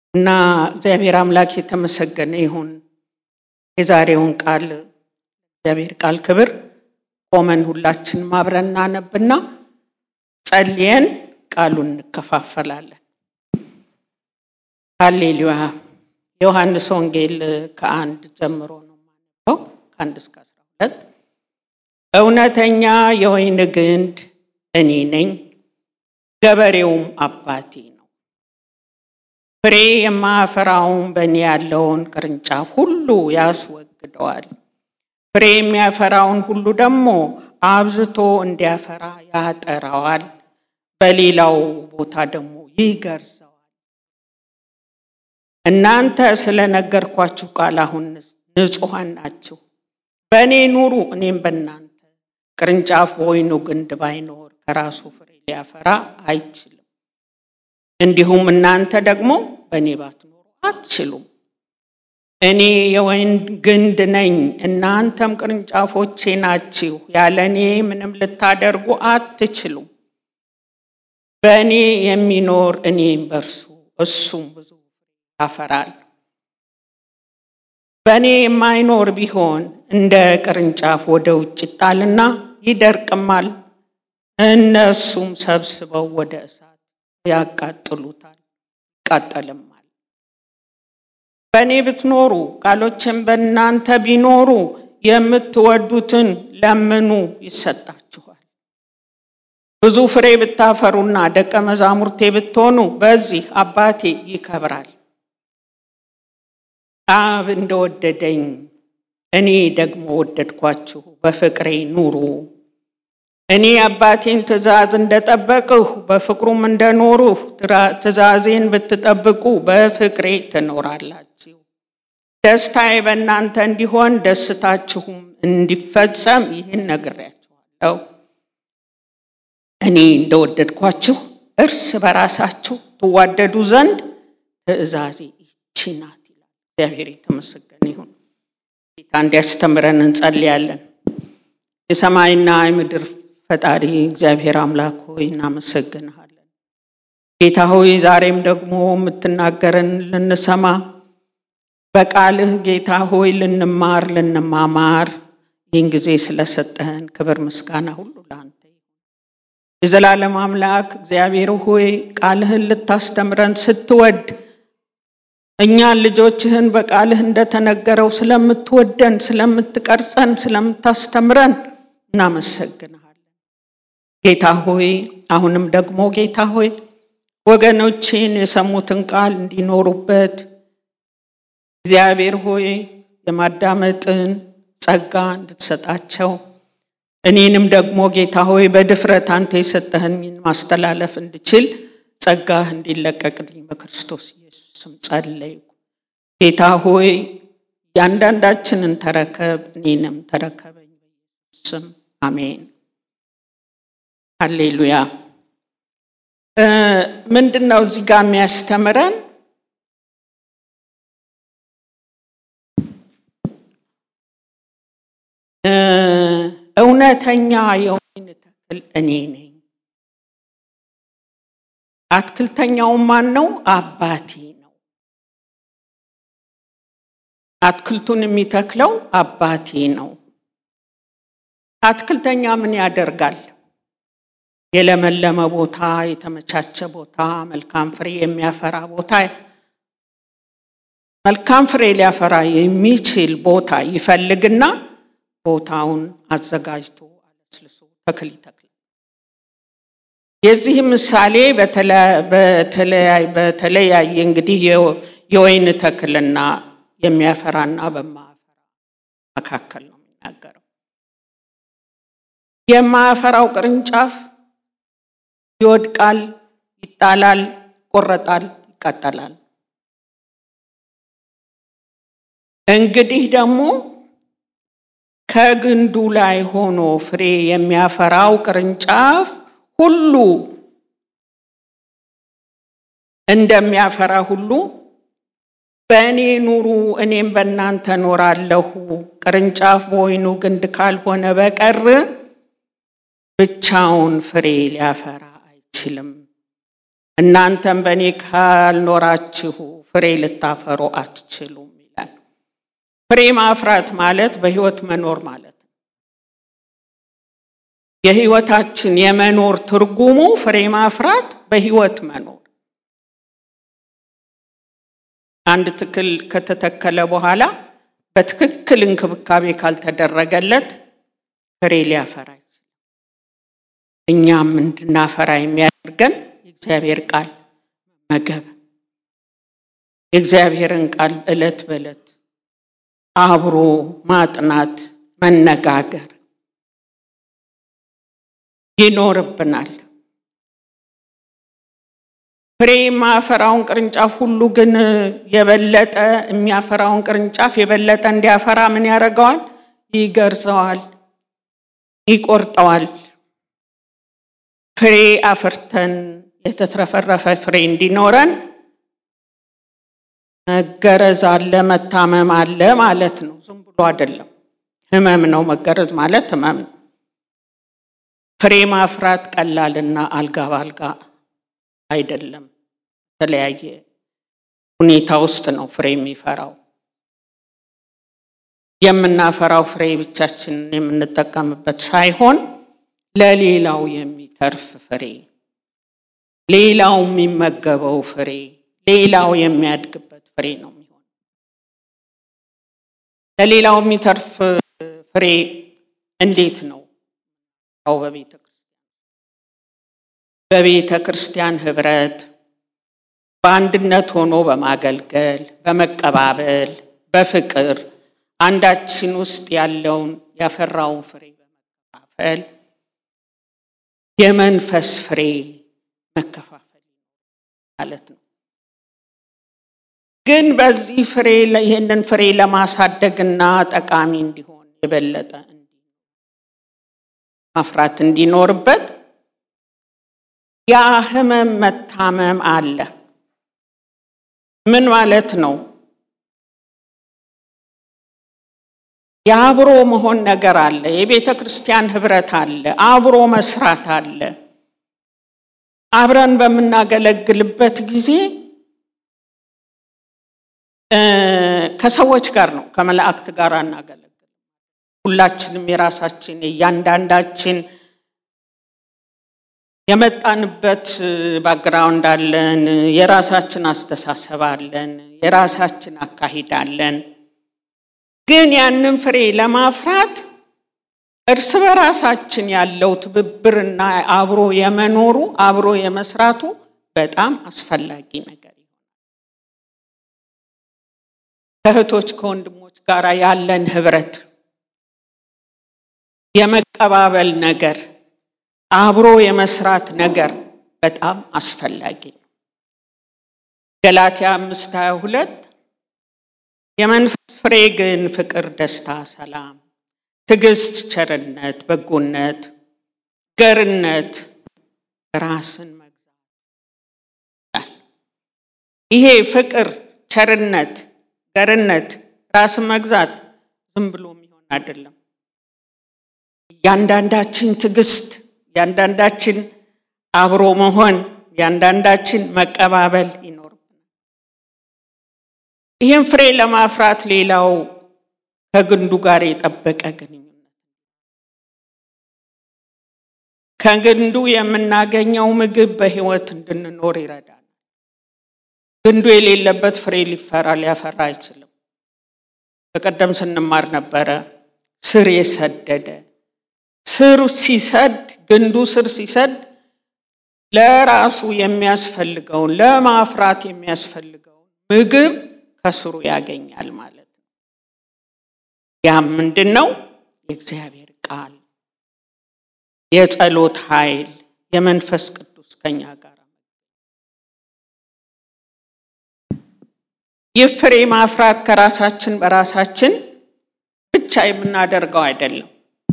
እና እግዚአብሔር አምላክ የተመሰገነ ይሁን። የዛሬውን ቃል እግዚአብሔር ቃል ክብር ቆመን ሁላችንም አብረን እናነብና ጸልየን ቃሉን እንከፋፈላለን። ሃሌሉያ። ዮሐንስ ወንጌል ከአንድ ጀምሮ ነው የማነበው ከአንድ እስከ አስራ ሁለት እውነተኛ የወይን ግንድ እኔ ነኝ፣ ገበሬውም አባቴ ነው። ፍሬ የማያፈራውን በእኔ ያለውን ቅርንጫፍ ሁሉ ያስወግደዋል። ፍሬ የሚያፈራውን ሁሉ ደግሞ አብዝቶ እንዲያፈራ ያጠራዋል፣ በሌላው ቦታ ደግሞ ይገርዘዋል። እናንተ ስለነገርኳችሁ ቃል አሁን ንጹሐን ናችሁ። በእኔ ኑሩ፣ እኔም በእናንተ። ቅርንጫፍ በወይኑ ግንድ ባይኖር ከራሱ ፍሬ ሊያፈራ አይችልም። እንዲሁም እናንተ ደግሞ በእኔ ባትኖሩ አትችሉም። እኔ የወይን ግንድ ነኝ፣ እናንተም ቅርንጫፎቼ ናችሁ። ያለ እኔ ምንም ልታደርጉ አትችሉም። በእኔ የሚኖር እኔም በእርሱ እሱም ብዙ ያፈራል። በእኔ የማይኖር ቢሆን እንደ ቅርንጫፍ ወደ ውጭ ይጣልና ይደርቅማል። እነሱም ሰብስበው ወደ እሳት ያቃጥሉታል፣ ይቃጠልማል። በእኔ ብትኖሩ ቃሎችን በእናንተ ቢኖሩ የምትወዱትን ለምኑ ይሰጣችኋል። ብዙ ፍሬ ብታፈሩና ደቀ መዛሙርቴ ብትሆኑ በዚህ አባቴ ይከብራል። አብ እንደወደደኝ እኔ ደግሞ ወደድኳችሁ፣ በፍቅሬ ኑሩ። እኔ አባቴን ትእዛዝ እንደጠበቅሁ በፍቅሩም እንደኖርሁ ትእዛዜን ብትጠብቁ በፍቅሬ ትኖራላችሁ። ደስታዬ በእናንተ እንዲሆን ደስታችሁም እንዲፈጸም ይህን ነግሬያችኋለሁ። እኔ እንደወደድኳችሁ እርስ በራሳችሁ ትዋደዱ ዘንድ ትእዛዜ ይቺ ናት ይላል። እግዚአብሔር የተመሰገነ ይሁን። ጌታ እንዲያስተምረን እንጸልያለን። የሰማይና የምድር ፈጣሪ እግዚአብሔር አምላክ ሆይ እናመሰግንሃለን። ጌታ ሆይ ዛሬም ደግሞ የምትናገረን ልንሰማ በቃልህ ጌታ ሆይ ልንማር ልንማማር ይህን ጊዜ ስለሰጠህን ክብር ምስጋና ሁሉ ለአንተ የዘላለም አምላክ እግዚአብሔር ሆይ ቃልህን ልታስተምረን ስትወድ እኛን ልጆችህን በቃልህ እንደተነገረው ስለምትወደን፣ ስለምትቀርጸን፣ ስለምታስተምረን እናመሰግንሃለን። ጌታ ሆይ አሁንም ደግሞ ጌታ ሆይ ወገኖችን የሰሙትን ቃል እንዲኖሩበት እግዚአብሔር ሆይ የማዳመጥን ጸጋ እንድትሰጣቸው እኔንም ደግሞ ጌታ ሆይ በድፍረት አንተ የሰጠህኝን ማስተላለፍ እንድችል ጸጋህ እንዲለቀቅልኝ በክርስቶስ ኢየሱስ ስም ጸለይኩ። ጌታ ሆይ እያንዳንዳችንን ተረከብ፣ እኔንም ተረከበኝ በኢየሱስ ስም አሜን። ሃሌሉያ። ምንድን ነው እዚህ ጋር የሚያስተምረን? እውነተኛ የወይን ተክል እኔ ነኝ። አትክልተኛው ማን ነው? አባቴ ነው። አትክልቱን የሚተክለው አባቴ ነው። አትክልተኛ ምን ያደርጋል? የለመለመ ቦታ፣ የተመቻቸ ቦታ፣ መልካም ፍሬ የሚያፈራ ቦታ፣ መልካም ፍሬ ሊያፈራ የሚችል ቦታ ይፈልግና ቦታውን አዘጋጅቶ አለስልሶ ተክል ይተክላል። የዚህ ምሳሌ በተለያየ እንግዲህ የወይን ተክልና የሚያፈራና በማያፈራ መካከል ነው የሚናገረው። የማያፈራው ቅርንጫፍ ይወድቃል፣ ይጣላል፣ ይቆረጣል፣ ይቃጠላል። እንግዲህ ደግሞ ከግንዱ ላይ ሆኖ ፍሬ የሚያፈራው ቅርንጫፍ ሁሉ እንደሚያፈራ ሁሉ በእኔ ኑሩ፣ እኔም በእናንተ እኖራለሁ። ቅርንጫፍ በወይኑ ግንድ ካልሆነ በቀር ብቻውን ፍሬ ሊያፈራ አይችልም። እናንተም በእኔ ካልኖራችሁ ፍሬ ልታፈሩ አትችሉም ይላል። ፍሬ ማፍራት ማለት በሕይወት መኖር ማለት ነው። የሕይወታችን የመኖር ትርጉሙ ፍሬ ማፍራት፣ በሕይወት መኖር። አንድ ተክል ከተተከለ በኋላ በትክክል እንክብካቤ ካልተደረገለት ፍሬ ሊያፈራ ይችላል። እኛም እንድናፈራ የሚያደርገን የእግዚአብሔር ቃል መመገብ፣ የእግዚአብሔርን ቃል ዕለት በዕለት አብሮ ማጥናት፣ መነጋገር ይኖርብናል። ፍሬ የማያፈራውን ቅርንጫፍ ሁሉ ግን የበለጠ የሚያፈራውን ቅርንጫፍ የበለጠ እንዲያፈራ ምን ያደርገዋል? ይገርዘዋል፣ ይቆርጠዋል። ፍሬ አፍርተን የተትረፈረፈ ፍሬ እንዲኖረን መገረዝ አለ፣ መታመም አለ ማለት ነው። ዝም ብሎ አይደለም። ህመም ነው። መገረዝ ማለት ህመም ነው። ፍሬ ማፍራት ቀላልና አልጋ ባልጋ አይደለም። የተለያየ ሁኔታ ውስጥ ነው ፍሬ የሚፈራው። የምናፈራው ፍሬ ብቻችንን የምንጠቀምበት ሳይሆን ለሌላው የሚተርፍ ፍሬ፣ ሌላው የሚመገበው ፍሬ፣ ሌላው የሚያድግበት ፍሬ ነው የሚሆን። ለሌላው የሚተርፍ ፍሬ እንዴት ነው? በቤተ ክርስቲያን በቤተ ክርስቲያን ህብረት በአንድነት ሆኖ በማገልገል በመቀባበል በፍቅር አንዳችን ውስጥ ያለውን ያፈራውን ፍሬ በመከፋፈል የመንፈስ ፍሬ መከፋፈል ማለት ነው። ግን በዚህ ፍሬ ይህንን ፍሬ ለማሳደግና ጠቃሚ እንዲሆን የበለጠ ማፍራት እንዲኖርበት ያ ህመም መታመም አለ። ምን ማለት ነው? የአብሮ መሆን ነገር አለ። የቤተ ክርስቲያን ህብረት አለ። አብሮ መስራት አለ። አብረን በምናገለግልበት ጊዜ ከሰዎች ጋር ነው፣ ከመላእክት ጋር አናገለግል። ሁላችንም የራሳችን እያንዳንዳችን የመጣንበት ባክግራውንድ አለን። የራሳችን አስተሳሰብ አለን። የራሳችን አካሂድ አለን። ግን ያንን ፍሬ ለማፍራት እርስ በራሳችን ያለው ትብብርና አብሮ የመኖሩ አብሮ የመስራቱ በጣም አስፈላጊ ነገር ይሆናል። ከእህቶች ከወንድሞች ጋር ያለን ህብረት፣ የመቀባበል ነገር አብሮ የመስራት ነገር በጣም አስፈላጊ ነው። ገላትያ አምስት ሀያ ሁለት የመንፈስ ፍሬ ግን ፍቅር፣ ደስታ፣ ሰላም፣ ትዕግስት፣ ቸርነት፣ በጎነት፣ ገርነት፣ ራስን መግዛት። ይሄ ፍቅር፣ ቸርነት፣ ገርነት፣ ራስን መግዛት ዝም ብሎ የሚሆን አይደለም። እያንዳንዳችን ትዕግስት ያንዳንዳችን አብሮ መሆን ያንዳንዳችን መቀባበል ይኖርብናል። ይህም ፍሬ ለማፍራት ሌላው ከግንዱ ጋር የጠበቀ ግንኙነት ከግንዱ የምናገኘው ምግብ በሕይወት እንድንኖር ይረዳል። ግንዱ የሌለበት ፍሬ ሊፈራ ሊያፈራ አይችልም። በቀደም ስንማር ነበረ ስር የሰደደ ስር ሲሰድ ግንዱ ስር ሲሰድ ለራሱ የሚያስፈልገውን ለማፍራት የሚያስፈልገውን ምግብ ከስሩ ያገኛል ማለት ነው። ያም ምንድን ነው? የእግዚአብሔር ቃል፣ የጸሎት ኃይል፣ የመንፈስ ቅዱስ ከኛ ጋር ይህ ፍሬ ማፍራት ከራሳችን በራሳችን ብቻ የምናደርገው አይደለም።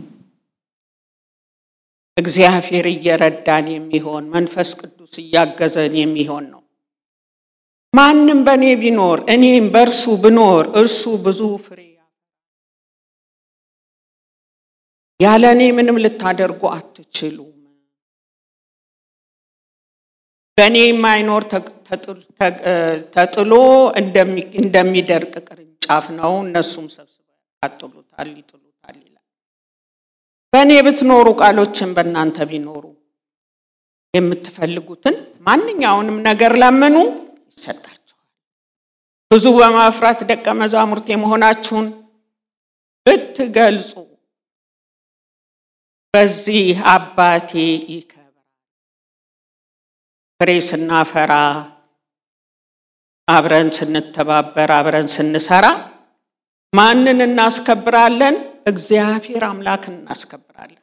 እግዚአብሔር እየረዳን የሚሆን መንፈስ ቅዱስ እያገዘን የሚሆን ነው። ማንም በእኔ ቢኖር እኔም በእርሱ ብኖር እርሱ ብዙ ፍሬ ያለ እኔ ምንም ልታደርጉ አትችሉም። በእኔ የማይኖር ተጥሎ እንደሚደርቅ ቅርንጫፍ ነው። እነሱም ሰብስበው ያቃጥሉታል፣ ይጥሉታል ይላል። በእኔ ብትኖሩ ቃሎችን በእናንተ ቢኖሩ የምትፈልጉትን ማንኛውንም ነገር ለምኑ ይሰጣችኋል። ብዙ በማፍራት ደቀ መዛሙርት የመሆናችሁን ብትገልጹ በዚህ አባቴ ይከብራል። ፍሬ ስናፈራ፣ አብረን ስንተባበር፣ አብረን ስንሰራ ማንን እናስከብራለን? እግዚአብሔር አምላክን እናስከብራለን።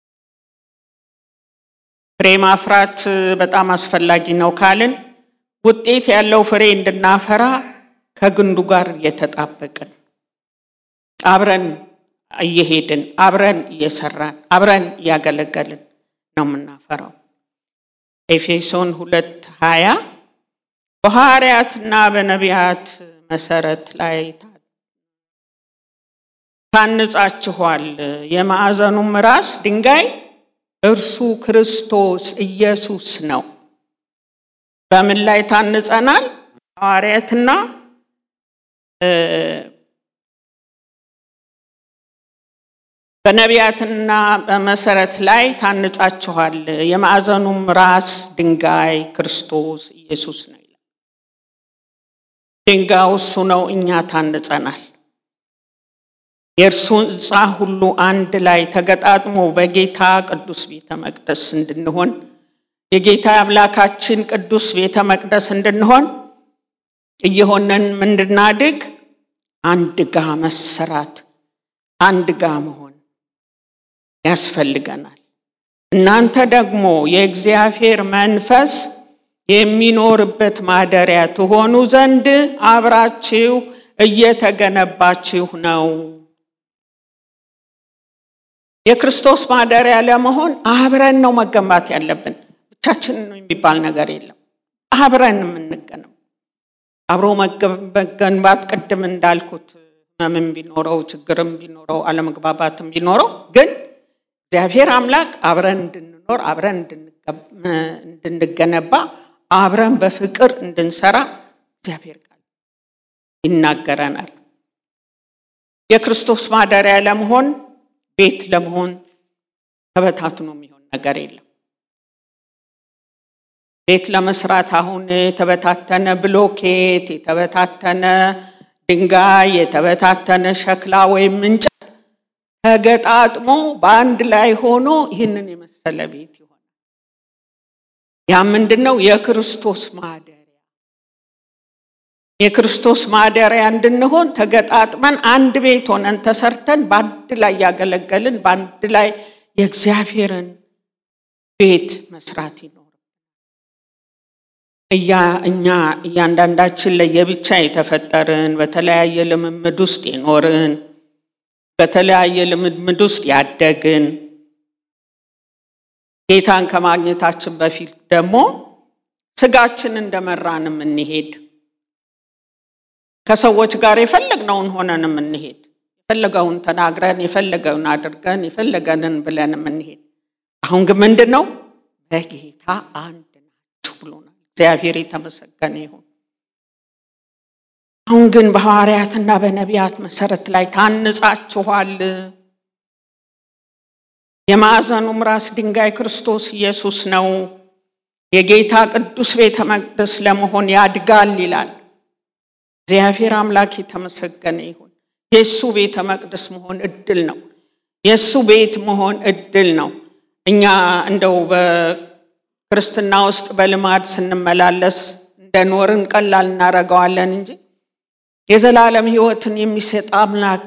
ፍሬ ማፍራት በጣም አስፈላጊ ነው ካልን ውጤት ያለው ፍሬ እንድናፈራ ከግንዱ ጋር እየተጣበቅን አብረን እየሄድን አብረን እየሰራን አብረን እያገለገልን ነው የምናፈራው። ኤፌሶን ሁለት ሀያ በሐዋርያትና በነቢያት መሰረት ላይ ታንጻችኋል፣ የማዕዘኑም ራስ ድንጋይ እርሱ ክርስቶስ ኢየሱስ ነው። በምን ላይ ታንጸናል? ሐዋርያትና በነቢያትና በመሰረት ላይ ታንጻችኋል፣ የማዕዘኑም ራስ ድንጋይ ክርስቶስ ኢየሱስ ነው ይላል። ድንጋዩ እሱ ነው፣ እኛ ታንጸናል። የእርሱ ሕንፃ ሁሉ አንድ ላይ ተገጣጥሞ በጌታ ቅዱስ ቤተ መቅደስ እንድንሆን የጌታ አምላካችን ቅዱስ ቤተ መቅደስ እንድንሆን እየሆነን እንድናድግ አንድ ጋ መሰራት አንድ ጋ መሆን ያስፈልገናል። እናንተ ደግሞ የእግዚአብሔር መንፈስ የሚኖርበት ማደሪያ ትሆኑ ዘንድ አብራችሁ እየተገነባችሁ ነው። የክርስቶስ ማደሪያ ለመሆን አብረን ነው መገንባት ያለብን። ብቻችንን የሚባል ነገር የለም። አብረን የምንገነው አብሮ መገንባት ቅድም እንዳልኩት ህመምም ቢኖረው ችግርም ቢኖረው አለመግባባትም ቢኖረው ግን እግዚአብሔር አምላክ አብረን እንድንኖር አብረን እንድንገነባ አብረን በፍቅር እንድንሰራ እግዚአብሔር ቃል ይናገረናል። የክርስቶስ ማደሪያ ለመሆን ቤት ለመሆን ተበታትኖ የሚሆን ነገር የለም። ቤት ለመስራት አሁን የተበታተነ ብሎኬት፣ የተበታተነ ድንጋይ፣ የተበታተነ ሸክላ ወይም እንጨት ተገጣጥሞ በአንድ ላይ ሆኖ ይህንን የመሰለ ቤት ይሆናል። ያ ምንድን ነው? የክርስቶስ ማደሪያ የክርስቶስ ማደሪያ እንድንሆን ተገጣጥመን አንድ ቤት ሆነን ተሰርተን በአንድ ላይ ያገለገልን በአንድ ላይ የእግዚአብሔርን ቤት መስራት ይኖር እያ እኛ እያንዳንዳችን ለየብቻ የተፈጠርን በተለያየ ልምምድ ውስጥ የኖርን በተለያየ ልምምድ ውስጥ ያደግን ጌታን ከማግኘታችን በፊት ደግሞ ስጋችን እንደመራን የምንሄድ ከሰዎች ጋር የፈለግነውን ሆነን የምንሄድ የፈለገውን ተናግረን የፈለገውን አድርገን የፈለገንን ብለን የምንሄድ አሁን ግን ምንድን ነው በጌታ አንድ ናችሁ ብሎናል። እግዚአብሔር የተመሰገነ ይሁን። አሁን ግን በሐዋርያትና በነቢያት መሰረት ላይ ታንጻችኋል። የማዕዘኑም ራስ ድንጋይ ክርስቶስ ኢየሱስ ነው። የጌታ ቅዱስ ቤተ መቅደስ ለመሆን ያድጋል ይላል። እግዚአብሔር አምላክ የተመሰገነ ይሁን። የእሱ ቤተ መቅደስ መሆን እድል ነው። የእሱ ቤት መሆን እድል ነው። እኛ እንደው በክርስትና ውስጥ በልማድ ስንመላለስ እንደኖርን ቀላል እናደርገዋለን እንጂ የዘላለም ሕይወትን የሚሰጥ አምላክ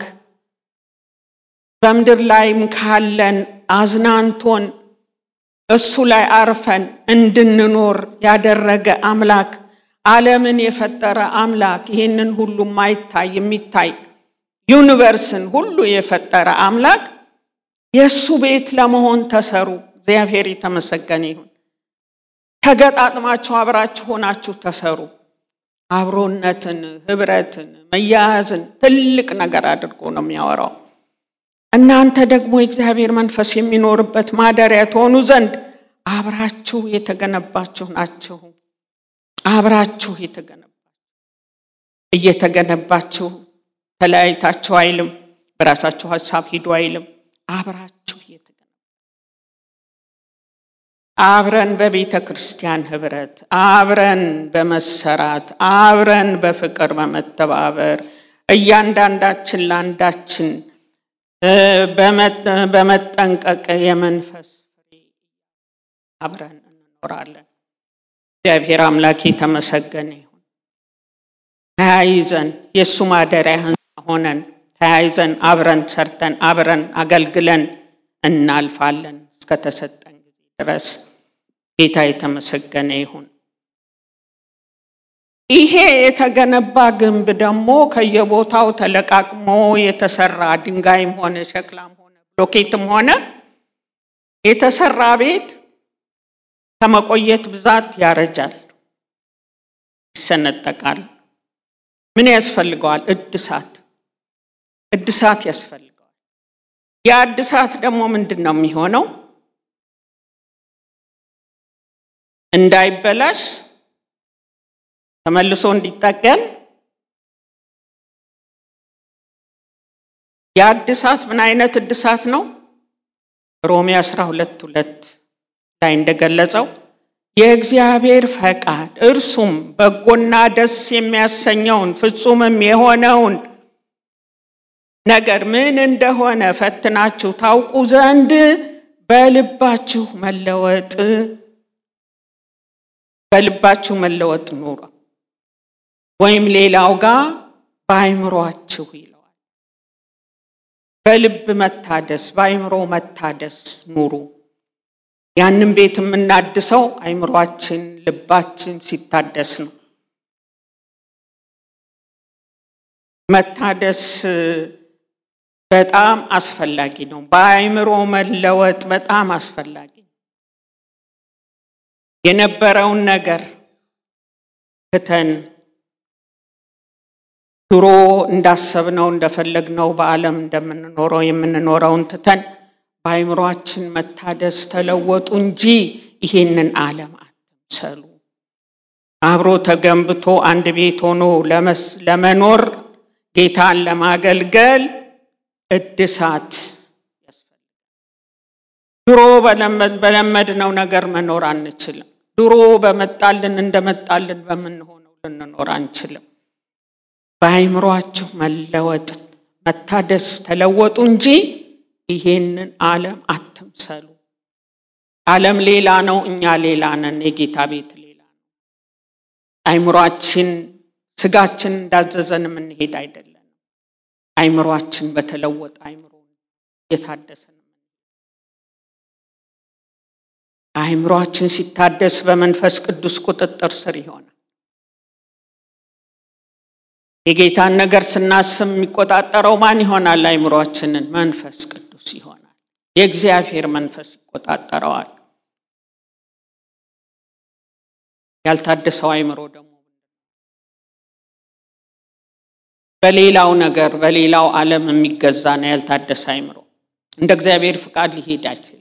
በምድር ላይም ካለን አዝናንቶን እሱ ላይ አርፈን እንድንኖር ያደረገ አምላክ ዓለምን የፈጠረ አምላክ ይህንን ሁሉ ማይታይ የሚታይ ዩኒቨርስን ሁሉ የፈጠረ አምላክ የእሱ ቤት ለመሆን ተሰሩ። እግዚአብሔር የተመሰገነ ይሁን። ተገጣጥማችሁ አብራችሁ ሆናችሁ ተሰሩ። አብሮነትን፣ ህብረትን፣ መያያዝን ትልቅ ነገር አድርጎ ነው የሚያወራው። እናንተ ደግሞ የእግዚአብሔር መንፈስ የሚኖርበት ማደሪያ ትሆኑ ዘንድ አብራችሁ የተገነባችሁ ናችሁ። አብራችሁ የተገነባችሁ እየተገነባችሁ ተለያይታችሁ አይልም። በራሳችሁ ሀሳብ ሂዱ አይልም። አብራችሁ እየተገነባ አብረን በቤተ ክርስቲያን ህብረት፣ አብረን በመሰራት፣ አብረን በፍቅር በመተባበር እያንዳንዳችን ለአንዳችን በመጠንቀቅ የመንፈስ ፍሬ አብረን እንኖራለን። እግዚአብሔር አምላክ የተመሰገነ ይሁን። ተያይዘን የእሱ ማደሪያ ህንፃ ሆነን ተያይዘን አብረን ሰርተን አብረን አገልግለን እናልፋለን እስከተሰጠን ጊዜ ድረስ። ጌታ የተመሰገነ ይሁን። ይሄ የተገነባ ግንብ ደግሞ ከየቦታው ተለቃቅሞ የተሰራ ድንጋይም ሆነ ሸክላም ሆነ ብሎኬትም ሆነ የተሰራ ቤት ከመቆየት ብዛት ያረጃል፣ ይሰነጠቃል። ምን ያስፈልገዋል? እድሳት እድሳት ያስፈልገዋል። ያ እድሳት ደግሞ ምንድን ነው የሚሆነው? እንዳይበላሽ ተመልሶ እንዲጠገን ያ እድሳት ምን አይነት እድሳት ነው? ሮሜ 12 ሁለት ላይ እንደገለጸው የእግዚአብሔር ፈቃድ እርሱም በጎና ደስ የሚያሰኘውን ፍጹምም የሆነውን ነገር ምን እንደሆነ ፈትናችሁ ታውቁ ዘንድ በልባችሁ መለወጥ በልባችሁ መለወጥ ኑሮ ወይም ሌላው ጋር በአይምሯችሁ ይለዋል። በልብ መታደስ በአይምሮ መታደስ ኑሩ። ያንን ቤት የምናድሰው አይምሯችን ልባችን ሲታደስ ነው። መታደስ በጣም አስፈላጊ ነው። በአይምሮ መለወጥ በጣም አስፈላጊ ነው። የነበረውን ነገር ትተን ድሮ እንዳሰብነው እንደፈለግነው በዓለም እንደምንኖረው የምንኖረውን ትተን በአይምሯችን መታደስ ተለወጡ እንጂ ይሄንን ዓለም አትምሰሉ። አብሮ ተገንብቶ አንድ ቤት ሆኖ ለመኖር ጌታን ለማገልገል እድሳት ያስፈልጋል። ድሮ በለመድነው ነገር መኖር አንችልም። ድሮ በመጣልን እንደመጣልን በምንሆነው ልንኖር አንችልም። በአይምሯችሁ መለወጥ መታደስ ተለወጡ እንጂ ይሄንን ዓለም አትምሰሉ። ዓለም ሌላ ነው፣ እኛ ሌላ ነን። የጌታ ቤት ሌላ ነው። አይምሯችን ስጋችን እንዳዘዘን የምንሄድ አይደለም። አይምሯችን በተለወጠ አይምሮ የታደሰ ነው። አይምሯችን ሲታደስ በመንፈስ ቅዱስ ቁጥጥር ስር ይሆናል። የጌታን ነገር ስናስብ የሚቆጣጠረው ማን ይሆናል? አይምሯችንን መንፈስ ቅዱስ ይሆናል። የእግዚአብሔር መንፈስ ይቆጣጠረዋል። ያልታደሰው አይምሮ ደግሞ በሌላው ነገር በሌላው ዓለም የሚገዛ ነው። ያልታደሰ አይምሮ እንደ እግዚአብሔር ፍቃድ ሊሄድ አይችልም።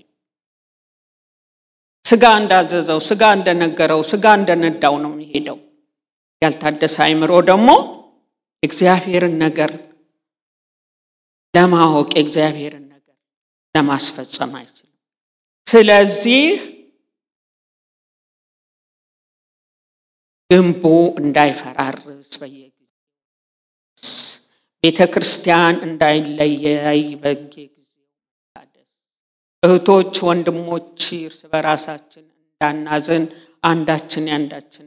ስጋ እንዳዘዘው፣ ስጋ እንደነገረው፣ ስጋ እንደነዳው ነው የሚሄደው። ያልታደሰ አይምሮ ደግሞ እግዚአብሔርን ነገር ለማወቅ የእግዚአብሔርን ነገር ለማስፈጸም አይችልም። ስለዚህ ግንቡ እንዳይፈራርስ በየጊዜው ቤተ ክርስቲያን እንዳይለያይ በየጊዜው መታደስ፣ እህቶች ወንድሞች እርስ በራሳችን እንዳናዝን አንዳችን ያንዳችን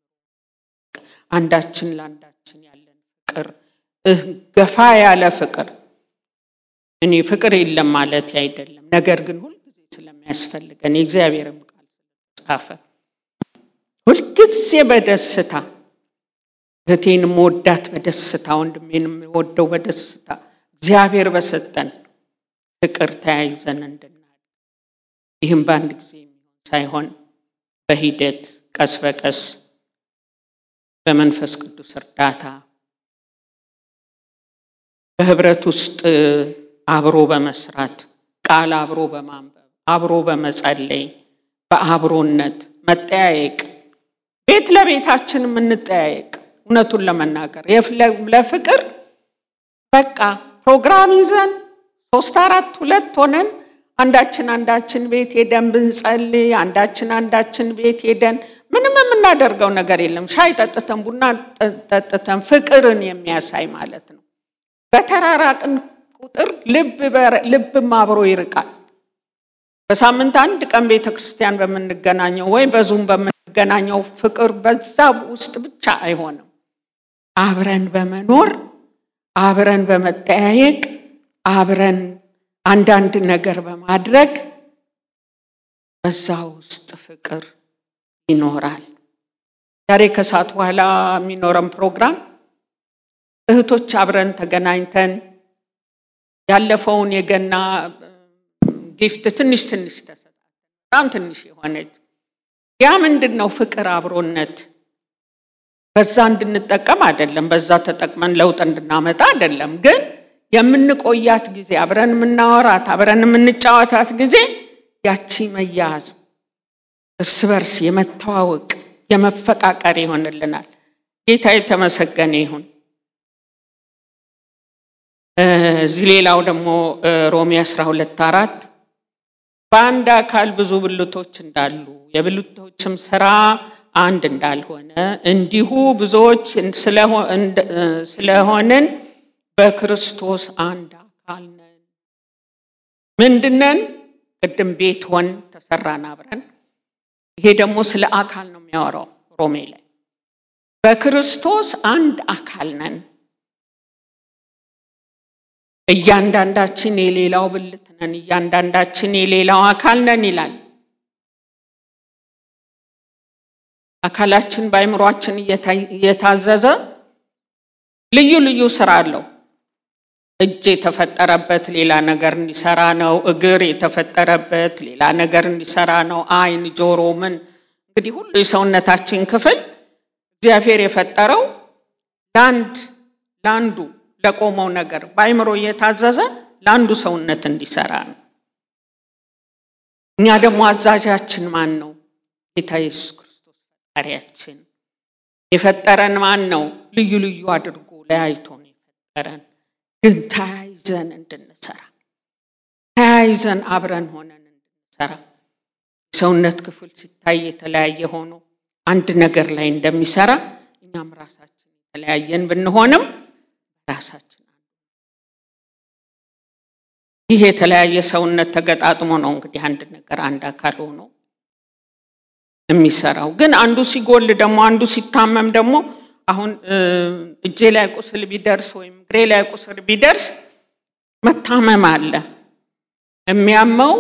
አንዳችን ለአንዳችን ያለን ፍቅር ገፋ ያለ ፍቅር እኔ ፍቅር የለም ማለት አይደለም። ነገር ግን ሁልጊዜ ስለሚያስፈልገን የእግዚአብሔርም ቃል ስለተጻፈ ሁልጊዜ በደስታ እህቴን መወዳት በደስታ ወንድሜን የምወደው በደስታ እግዚአብሔር በሰጠን ፍቅር ተያይዘን እንድናል። ይህም በአንድ ጊዜ የሚሆን ሳይሆን በሂደት ቀስ በቀስ በመንፈስ ቅዱስ እርዳታ በህብረት ውስጥ አብሮ በመስራት ቃል አብሮ በማንበብ አብሮ በመጸለይ በአብሮነት መጠያየቅ፣ ቤት ለቤታችን የምንጠያየቅ እውነቱን ለመናገር ለፍቅር በቃ ፕሮግራም ይዘን ሶስት አራት ሁለት ሆነን አንዳችን አንዳችን ቤት ሄደን ብንጸልይ አንዳችን አንዳችን ቤት ሄደን ምንም የምናደርገው ነገር የለም። ሻይ ጠጥተን ቡና ጠጥተን ፍቅርን የሚያሳይ ማለት ነው። በተራራቅን ቁጥር ልብም አብሮ ይርቃል። በሳምንት አንድ ቀን ቤተ ክርስቲያን በምንገናኘው ወይ በዙም በምንገናኘው ፍቅር በዛ ውስጥ ብቻ አይሆንም። አብረን በመኖር አብረን በመጠያየቅ አብረን አንዳንድ ነገር በማድረግ በዛ ውስጥ ፍቅር ይኖራል። ዛሬ ከሰዓት በኋላ የሚኖረን ፕሮግራም እህቶች አብረን ተገናኝተን ያለፈውን የገና ጊፍት ትንሽ ትንሽ ተሰጣ በጣም ትንሽ የሆነች ያ ምንድን ነው? ፍቅር፣ አብሮነት በዛ እንድንጠቀም አይደለም፣ በዛ ተጠቅመን ለውጥ እንድናመጣ አይደለም። ግን የምንቆያት ጊዜ አብረን የምናወራት አብረን የምንጫወታት ጊዜ ያቺ መያዝ እርስ በርስ የመተዋወቅ የመፈቃቀር ይሆንልናል። ጌታ የተመሰገነ ይሁን። እዚህ ሌላው ደግሞ ሮሜ 12 አራት በአንድ አካል ብዙ ብልቶች እንዳሉ የብልቶችም ስራ አንድ እንዳልሆነ እንዲሁ ብዙዎች ስለሆንን በክርስቶስ አንድ አካል ነን። ምንድነን? ቅድም ቤት ሆን ተሰራን አብረን። ይሄ ደግሞ ስለ አካል ነው የሚያወራው ሮሜ ላይ በክርስቶስ አንድ አካል ነን። እያንዳንዳችን የሌላው ብልት ነን፣ እያንዳንዳችን የሌላው አካል ነን ይላል። አካላችን በአይምሯችን እየታዘዘ ልዩ ልዩ ስራ አለው። እጅ የተፈጠረበት ሌላ ነገር እንዲሰራ ነው። እግር የተፈጠረበት ሌላ ነገር እንዲሰራ ነው። ዓይን፣ ጆሮ፣ ምን እንግዲህ ሁሉ የሰውነታችን ክፍል እግዚአብሔር የፈጠረው ለአንድ ለአንዱ ለቆመው ነገር በአይምሮ እየታዘዘ ለአንዱ ሰውነት እንዲሰራ ነው። እኛ ደግሞ አዛዣችን ማን ነው? ጌታ ኢየሱስ ክርስቶስ ፈጣሪያችን። የፈጠረን ማን ነው? ልዩ ልዩ አድርጎ ለያይቶ ነው የፈጠረን፣ ግን ተያይዘን እንድንሰራ ተያይዘን አብረን ሆነን እንድንሰራ የሰውነት ክፍል ሲታይ የተለያየ ሆኖ አንድ ነገር ላይ እንደሚሰራ እኛም ራሳችን የተለያየን ብንሆንም ራሳችን ይህ የተለያየ ሰውነት ተገጣጥሞ ነው እንግዲህ አንድ ነገር አንድ አካል ሆኖ የሚሰራው። ግን አንዱ ሲጎል ደግሞ አንዱ ሲታመም ደግሞ አሁን እጄ ላይ ቁስል ቢደርስ ወይም እግሬ ላይ ቁስል ቢደርስ መታመም አለ። የሚያመው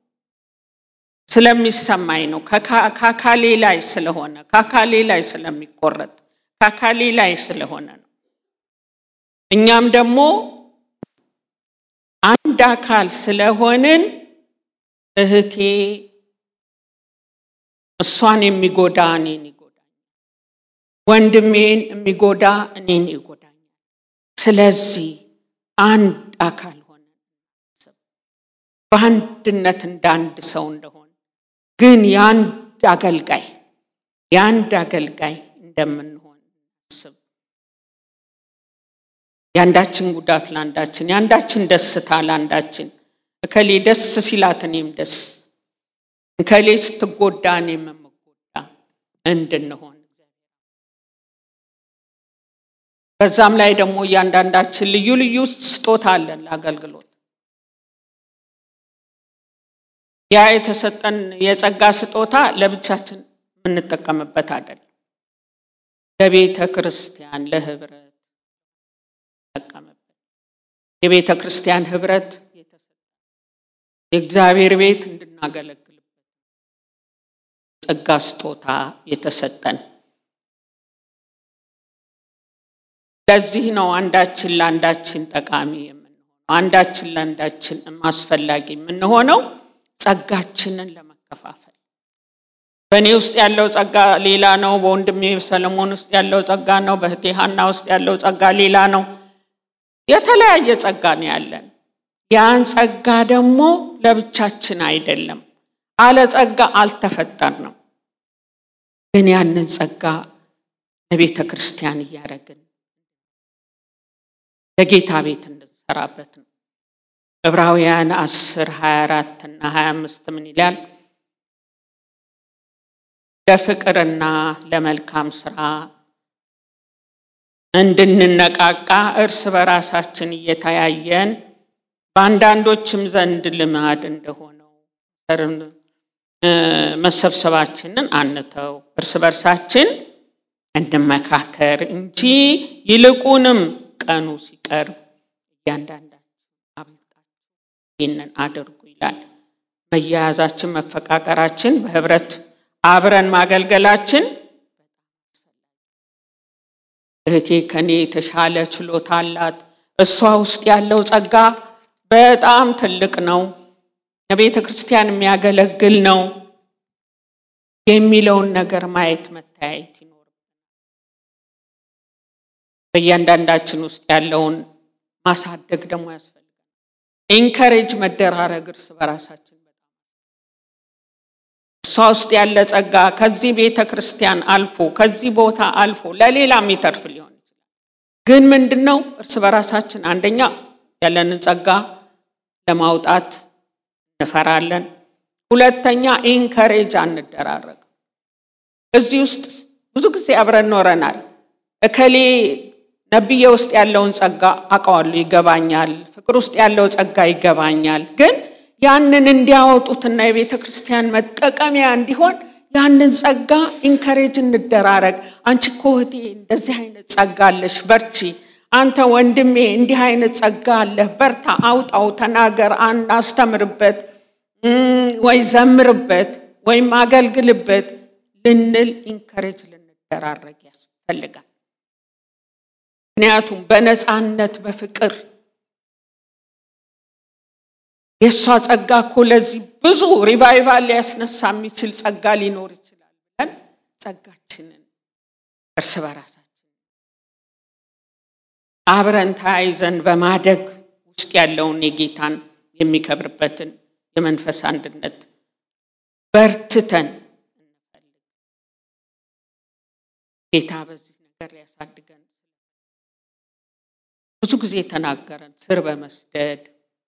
ስለሚሰማኝ ነው። ከአካሌ ላይ ስለሆነ ከአካሌ ላይ ስለሚቆረጥ ከአካሌ ላይ ስለሆነ ነው። እኛም ደግሞ አንድ አካል ስለሆንን እህቴ እሷን የሚጎዳ እኔን ይጎዳኛል፣ ወንድሜን የሚጎዳ እኔን ይጎዳኛል። ስለዚህ አንድ አካል ሆነን በአንድነት እንደ አንድ ሰው እንደሆን ግን የአንድ አገልጋይ የአንድ አገልጋይ እንደምንሆን ስብ የአንዳችን ጉዳት ለአንዳችን የአንዳችን ደስታ ለአንዳችን እከሌ ደስ ሲላት እኔም ደስ እከሌ ስትጎዳ እኔም የምጎዳ እንድንሆን በዛም ላይ ደግሞ እያንዳንዳችን ልዩ ልዩ ስጦታ አለን ለአገልግሎት ያ የተሰጠን የጸጋ ስጦታ ለብቻችን የምንጠቀምበት አይደለም። ለቤተ ክርስቲያን ለህብረት ጠቀምበት። የቤተ ክርስቲያን ህብረት የእግዚአብሔር ቤት እንድናገለግልበት ጸጋ ስጦታ የተሰጠን። ለዚህ ነው አንዳችን ለአንዳችን ጠቃሚ የምንሆነው፣ አንዳችን ለአንዳችን አስፈላጊ የምንሆነው ጸጋችንን ለመከፋፈል። በእኔ ውስጥ ያለው ጸጋ ሌላ ነው፣ በወንድሜ ሰለሞን ውስጥ ያለው ጸጋ ነው፣ በእህቴ ሀና ውስጥ ያለው ጸጋ ሌላ ነው። የተለያየ ጸጋ ነው ያለን። ያን ጸጋ ደግሞ ለብቻችን አይደለም፣ አለ ጸጋ አልተፈጠርንም። ግን ያንን ጸጋ ለቤተ ክርስቲያን እያደረግን ለጌታ ቤት እንድንሰራበት ነው። ዕብራውያን 10 24 እና 25 ምን ይላል? ለፍቅርና ለመልካም ስራ እንድንነቃቃ እርስ በራሳችን እየተያየን በአንዳንዶችም ዘንድ ልማድ እንደሆነው መሰብሰባችንን አንተው፣ እርስ በርሳችን እንመካከር እንጂ ይልቁንም ቀኑ ሲቀርብ እያንዳንዳችን አብልጣችሁ ይህንን አድርጉ ይላል። መያያዛችን፣ መፈቃቀራችን፣ በህብረት አብረን ማገልገላችን እህቴ ከኔ የተሻለ ችሎታ አላት፣ እሷ ውስጥ ያለው ጸጋ በጣም ትልቅ ነው፣ ለቤተ ክርስቲያን የሚያገለግል ነው የሚለውን ነገር ማየት መተያየት ይኖር በእያንዳንዳችን ውስጥ ያለውን ማሳደግ ደግሞ ያስፈልጋል። ኢንከሬጅ መደራረግ እርስ በራሳችን እሷ ውስጥ ያለ ጸጋ ከዚህ ቤተ ክርስቲያን አልፎ ከዚህ ቦታ አልፎ ለሌላ የሚተርፍ ሊሆን ይችላል። ግን ምንድን ነው እርስ በራሳችን አንደኛ ያለንን ጸጋ ለማውጣት እንፈራለን። ሁለተኛ ኢንከሬጅ አንደራረግ። እዚህ ውስጥ ብዙ ጊዜ አብረን ኖረናል። እከሌ ነብዬ ውስጥ ያለውን ጸጋ አውቀዋለሁ፣ ይገባኛል። ፍቅር ውስጥ ያለው ጸጋ ይገባኛል። ግን ያንን እንዲያወጡትና የቤተ ክርስቲያን መጠቀሚያ እንዲሆን ያንን ጸጋ ኢንከሬጅ እንደራረግ። አንቺ እኮ እህቴ እንደዚህ አይነት ጸጋ አለሽ፣ በርቺ። አንተ ወንድሜ እንዲህ አይነት ጸጋ አለህ፣ በርታ፣ አውጣው፣ ተናገር፣ አስተምርበት፣ ወይ ዘምርበት፣ ወይም አገልግልበት ልንል ኢንከሬጅ ልንደራረግ ያስፈልጋል። ምክንያቱም በነፃነት በፍቅር የእሷ ጸጋ እኮ ለዚህ ብዙ ሪቫይቫል ሊያስነሳ የሚችል ጸጋ ሊኖር ይችላል ብለን ጸጋችንን እርስ በራሳችን አብረን ተያይዘን በማደግ ውስጥ ያለውን የጌታን የሚከብርበትን የመንፈስ አንድነት በርትተን እንፈልግ። ጌታ በዚህ ነገር ሊያሳድገን ብዙ ጊዜ ተናገረን። ስር በመስደድ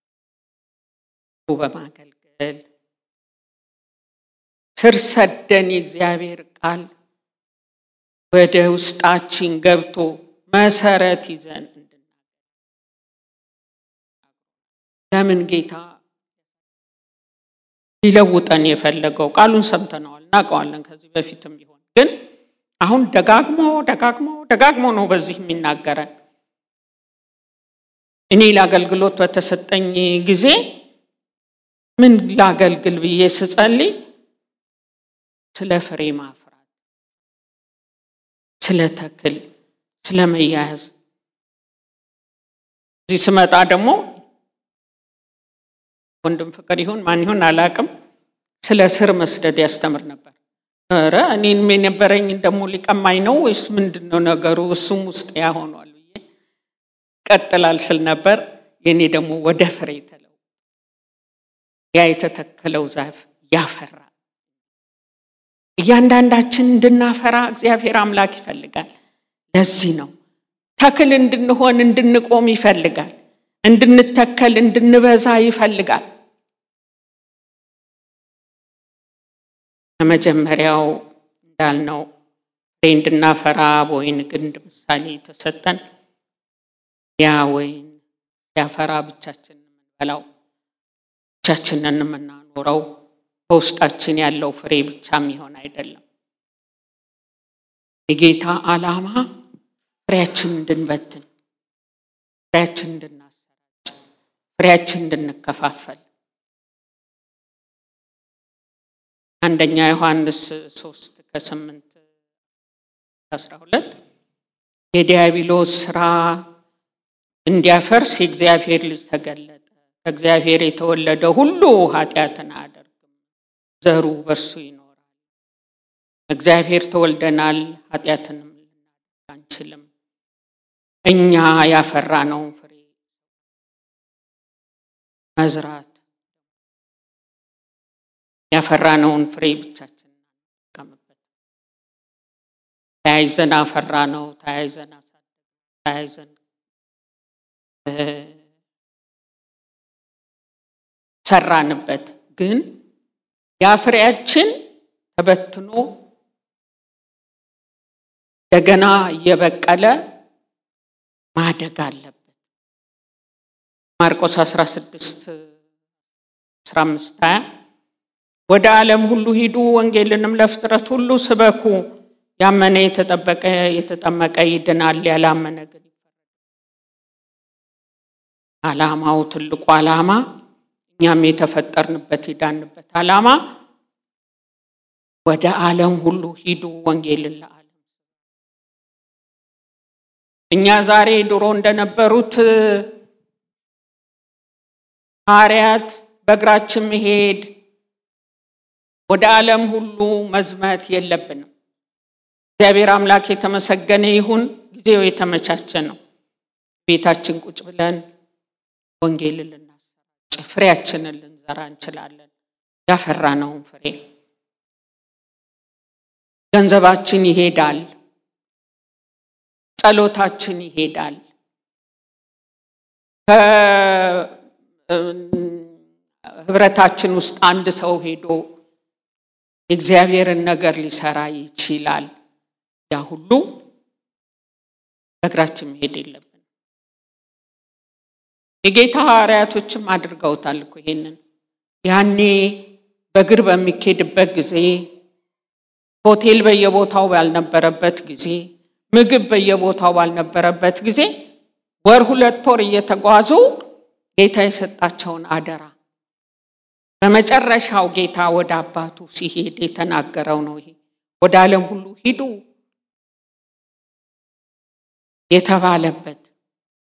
በማገልገል ስር ሰደን የእግዚአብሔር ቃል ወደ ውስጣችን ገብቶ መሰረት ይዘን እንድናገር ለምን ጌታ ሊለውጠን የፈለገው ቃሉን ሰምተነዋል፣ እናውቀዋለን ከዚህ በፊትም ቢሆን ግን አሁን ደጋግሞ ደጋግሞ ደጋግሞ ነው በዚህ የሚናገረን። እኔ ለአገልግሎት በተሰጠኝ ጊዜ ምን ላገልግል ብዬ ስጸልይ ስለ ፍሬ ማፍራት፣ ስለ ተክል፣ ስለ መያያዝ እዚህ ስመጣ ደግሞ ወንድም ፍቅር ይሁን ማን ይሁን አላቅም፣ ስለ ስር መስደድ ያስተምር ነበር። ኧረ እኔም የነበረኝ ደግሞ ሊቀማኝ ነው ወይስ ምንድን ነው ነገሩ? እሱም ውስጥ ያሆኗል ብዬ ቀጥላል ስል ነበር። የእኔ ደግሞ ወደ ፍሬ ተለው ያ የተተከለው ዛፍ ያፈራ እያንዳንዳችን እንድናፈራ እግዚአብሔር አምላክ ይፈልጋል። ለዚህ ነው ተክል እንድንሆን እንድንቆም ይፈልጋል። እንድንተከል እንድንበዛ ይፈልጋል። ከመጀመሪያው እንዳልነው ፍሬ እንድናፈራ በወይን ግንድ ምሳሌ የተሰጠን ያ ወይን ሲያፈራ ብቻችንን የምንበላው ብቻችንን የምናኖረው በውስጣችን ያለው ፍሬ ብቻ የሚሆን አይደለም። የጌታ ዓላማ ፍሬያችን እንድንበትን፣ ፍሬያችን እንድናሰራጭ፣ ፍሬያችን እንድንከፋፈል አንደኛ ዮሐንስ ሶስት ከስምንት አስራ ሁለት የዲያብሎስ ስራ እንዲያፈርስ የእግዚአብሔር ልጅ ተገለጠ። ከእግዚአብሔር የተወለደ ሁሉ ኃጢአትን አያደርግም፣ ዘሩ በእርሱ ይኖራል። እግዚአብሔር ተወልደናል፣ ኃጢአትንም ልናደርግ አንችልም። እኛ ያፈራነውን ፍሬ መዝራት ያፈራነውን ፍሬ ብቻችን እንቀምበት። ተያይዘን አፈራ ነው፣ ተያይዘን አሳደግ፣ ተያይዘን ሰራንበት። ግን ያ ፍሬያችን ተበትኖ እንደገና እየበቀለ ማደግ አለበት። ማርቆስ 16 15 20 ወደ ዓለም ሁሉ ሂዱ፣ ወንጌልንም ለፍጥረት ሁሉ ስበኩ። ያመነ የተጠበቀ የተጠመቀ ይድናል፣ ያላመነ ግን ዓላማው ትልቁ ዓላማ እኛም የተፈጠርንበት የዳንበት ዓላማ ወደ ዓለም ሁሉ ሂዱ ወንጌልን ለዓለም እኛ ዛሬ ድሮ እንደነበሩት ሐዋርያት በእግራችን መሄድ ወደ ዓለም ሁሉ መዝመት የለብንም። እግዚአብሔር አምላክ የተመሰገነ ይሁን። ጊዜው የተመቻቸ ነው። ቤታችን ቁጭ ብለን ወንጌልን ልናሰራጭ ፍሬያችንን ልንዘራ እንችላለን። ያፈራነውን ፍሬ ገንዘባችን ይሄዳል፣ ጸሎታችን ይሄዳል፣ ህብረታችን ውስጥ አንድ ሰው ሄዶ የእግዚአብሔርን ነገር ሊሰራ ይችላል። ያ ሁሉ በእግራችን መሄድ የለብን። የጌታ ሐዋርያቶችም አድርገውታል እኮ ይሄንን። ያኔ በእግር በሚኬድበት ጊዜ፣ ሆቴል በየቦታው ባልነበረበት ጊዜ፣ ምግብ በየቦታው ባልነበረበት ጊዜ ወር ሁለት ወር እየተጓዙ ጌታ የሰጣቸውን አደራ በመጨረሻው ጌታ ወደ አባቱ ሲሄድ የተናገረው ነው። ይሄ ወደ ዓለም ሁሉ ሂዱ የተባለበት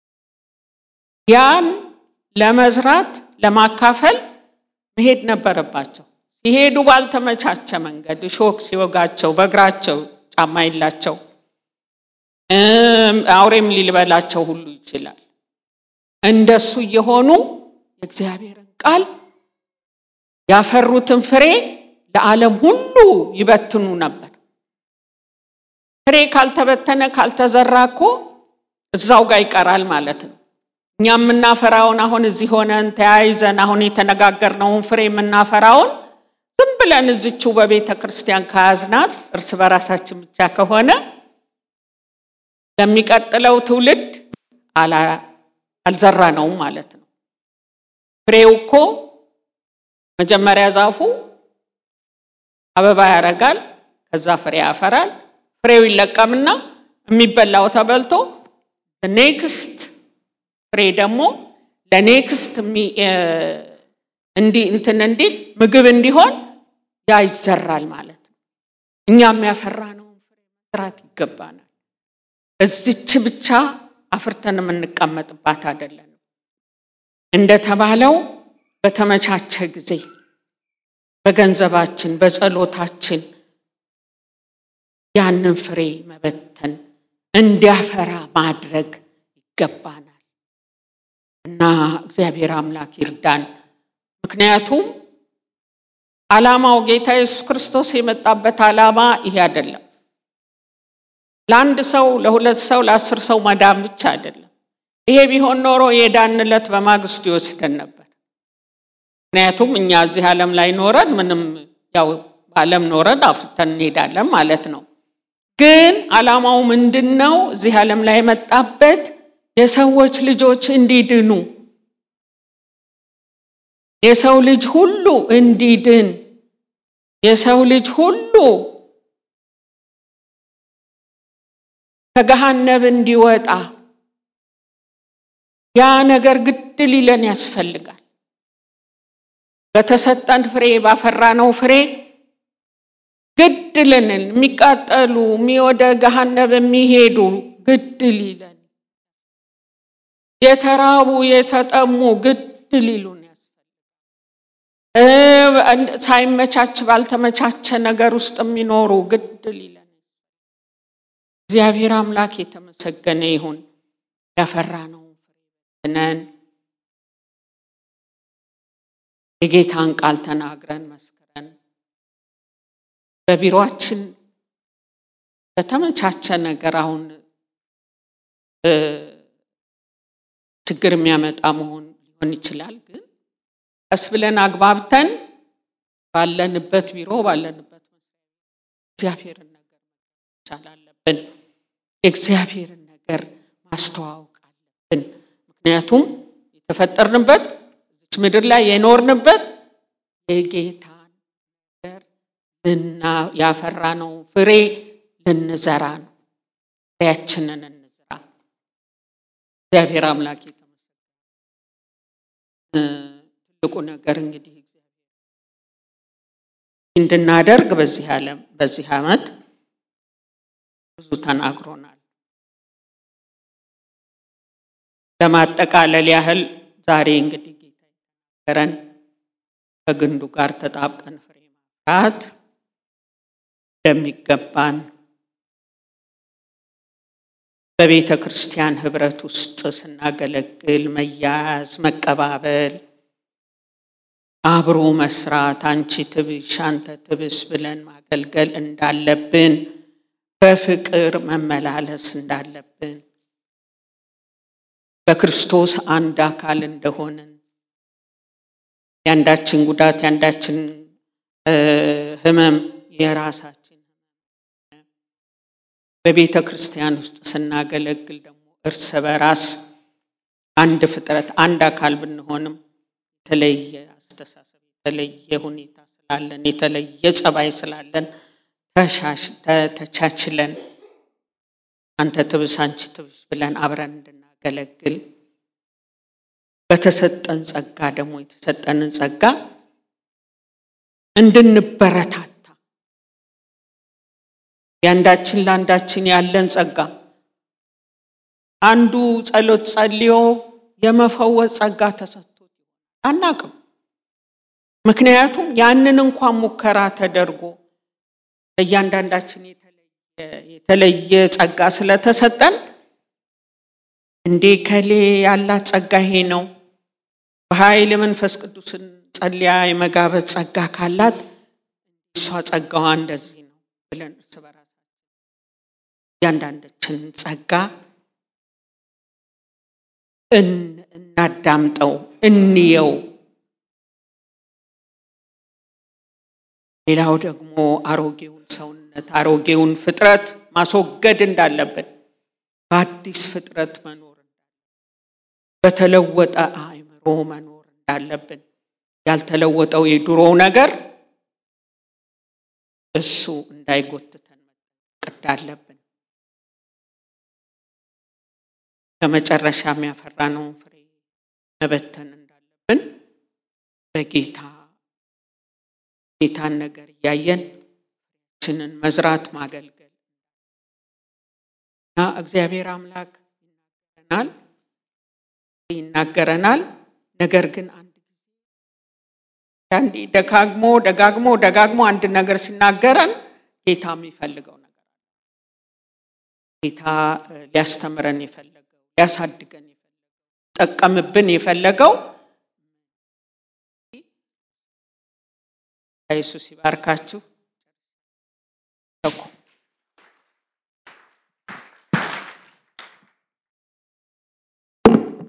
ያን ለመዝራት ለማካፈል መሄድ ነበረባቸው። ሲሄዱ ባልተመቻቸ መንገድ እሾክ ሲወጋቸው በእግራቸው ጫማ የላቸው አውሬም ሊልበላቸው ሁሉ ይችላል። እንደሱ እየሆኑ የእግዚአብሔርን ቃል ያፈሩትን ፍሬ ለዓለም ሁሉ ይበትኑ ነበር። ፍሬ ካልተበተነ ካልተዘራ እኮ እዛው ጋር ይቀራል ማለት ነው። እኛ የምናፈራውን አሁን እዚህ ሆነን ተያይዘን አሁን የተነጋገርነውን ፍሬ የምናፈራውን ዝም ብለን እዝችው በቤተ ክርስቲያን ከያዝናት እርስ በራሳችን ብቻ ከሆነ ለሚቀጥለው ትውልድ አልዘራነውም ማለት ነው። ፍሬው እኮ መጀመሪያ ዛፉ አበባ ያረጋል፣ ከዛ ፍሬ ያፈራል። ፍሬው ይለቀምና የሚበላው ተበልቶ ኔክስት ፍሬ ደግሞ ለኔክስት እንዲ እንትን እንዲል ምግብ እንዲሆን ያ ይዘራል ማለት ነው። እኛም ያፈራነውን ፍሬ መስራት ይገባናል። እዚች ብቻ አፍርተን የምንቀመጥባት አይደለንም። እንደተባለው በተመቻቸ ጊዜ በገንዘባችን በጸሎታችን ያንን ፍሬ መበተን እንዲያፈራ ማድረግ ይገባናል እና እግዚአብሔር አምላክ ይርዳን። ምክንያቱም ዓላማው ጌታ ኢየሱስ ክርስቶስ የመጣበት ዓላማ ይሄ አይደለም። ለአንድ ሰው፣ ለሁለት ሰው፣ ለአስር ሰው መዳን ብቻ አይደለም። ይሄ ቢሆን ኖሮ የዳንለት በማግስቱ ይወስደን ነበር። ምክንያቱም እኛ እዚህ ዓለም ላይ ኖረን ምንም ያው በዓለም ኖረን አፍርተን እንሄዳለን ማለት ነው። ግን ዓላማው ምንድን ነው? እዚህ ዓለም ላይ የመጣበት የሰዎች ልጆች እንዲድኑ የሰው ልጅ ሁሉ እንዲድን የሰው ልጅ ሁሉ ከገሃነብ እንዲወጣ ያ ነገር ግድ ሊለን ያስፈልጋል። በተሰጠን ፍሬ ባፈራነው ፍሬ ግድ ልንን የሚቃጠሉ ወደ ገሃነብ የሚሄዱ ግድ ሊለን የተራቡ የተጠሙ ግድ ሊሉን ያስፈልጋል። ሳይመቻች ባልተመቻቸ ነገር ውስጥ የሚኖሩ ግድ ሊለን እግዚአብሔር አምላክ የተመሰገነ ይሁን። ያፈራነውን ፍሬ ነን የጌታን ቃል ተናግረን መስክረን በቢሮአችን በተመቻቸ ነገር አሁን ችግር የሚያመጣ መሆን ሊሆን ይችላል። ግን ቀስ ብለን አግባብተን ባለንበት ቢሮ ባለንበት እግዚአብሔርን ነገር መቻል አለብን። የእግዚአብሔርን ነገር ማስተዋወቅ አለብን። ምክንያቱም የተፈጠርንበት እዚች ምድር ላይ የኖርንበት የጌታን ነገር ልና ያፈራነው ፍሬ ልንዘራ ነው። ፍሬያችንን እንዝራ። እግዚአብሔር አምላክ ትልቁ ነገር እንግዲህ እንድናደርግ በዚህ ዓለም በዚህ ዓመት ብዙ ተናግሮናል። ለማጠቃለል ያህል ዛሬ እንግዲህ ጌታ የተናገረን ከግንዱ ጋር ተጣብቀን ፍሬ ማፍራት እንደሚገባን በቤተ ክርስቲያን ህብረት ውስጥ ስናገለግል መያዝ፣ መቀባበል፣ አብሮ መስራት፣ አንቺ ትብሽ አንተ ትብስ ብለን ማገልገል እንዳለብን፣ በፍቅር መመላለስ እንዳለብን፣ በክርስቶስ አንድ አካል እንደሆንን የአንዳችን ጉዳት የአንዳችን ህመም የራሳችን በቤተ ክርስቲያን ውስጥ ስናገለግል ደግሞ እርስ በራስ አንድ ፍጥረት አንድ አካል ብንሆንም የተለየ አስተሳሰብ የተለየ ሁኔታ ስላለን የተለየ ጸባይ ስላለን ተቻችለን አንተ ትብስ አንቺ ትብስ ብለን አብረን እንድናገለግል በተሰጠን ጸጋ ደግሞ የተሰጠንን ጸጋ እንድንበረታታ የአንዳችን ለአንዳችን ያለን ጸጋ አንዱ ጸሎት ጸልዮ የመፈወስ ጸጋ ተሰጥቶት አናቅም። ምክንያቱም ያንን እንኳን ሙከራ ተደርጎ ለእያንዳንዳችን የተለየ ጸጋ ስለተሰጠን እንዴ ከሌ ያላት ጸጋ ይሄ ነው፣ በኃይል መንፈስ ቅዱስን ጸልያ የመጋበዝ ጸጋ ካላት እሷ ጸጋዋ እንደዚህ ነው ብለን እርስ በራሳችን እያንዳንዳችን ጸጋ እናዳምጠው፣ እንየው። ሌላው ደግሞ አሮጌውን ሰውነት አሮጌውን ፍጥረት ማስወገድ እንዳለብን በአዲስ ፍጥረት መኖር በተለወጠ አእምሮ መኖር እንዳለብን ያልተለወጠው የድሮው ነገር እሱ እንዳይጎትተን መጠንቀቅ እንዳለብን ከመጨረሻ የሚያፈራነውን ፍሬ መበተን እንዳለብን በጌታ ጌታን ነገር እያየን ችንን መዝራት ማገልገል እና እግዚአብሔር አምላክ ይናገረናል ይናገረናል። ነገር ግን አንድ ጊዜ አንዴ ደጋግሞ ደጋግሞ ደጋግሞ አንድ ነገር ሲናገረን ጌታ የሚፈልገው ነገር አለ። ጌታ ሊያስተምረን የፈለገው ሊያሳድገን የፈለገው ጠቀምብን የፈለገው ኢየሱስ ይባርካችሁ።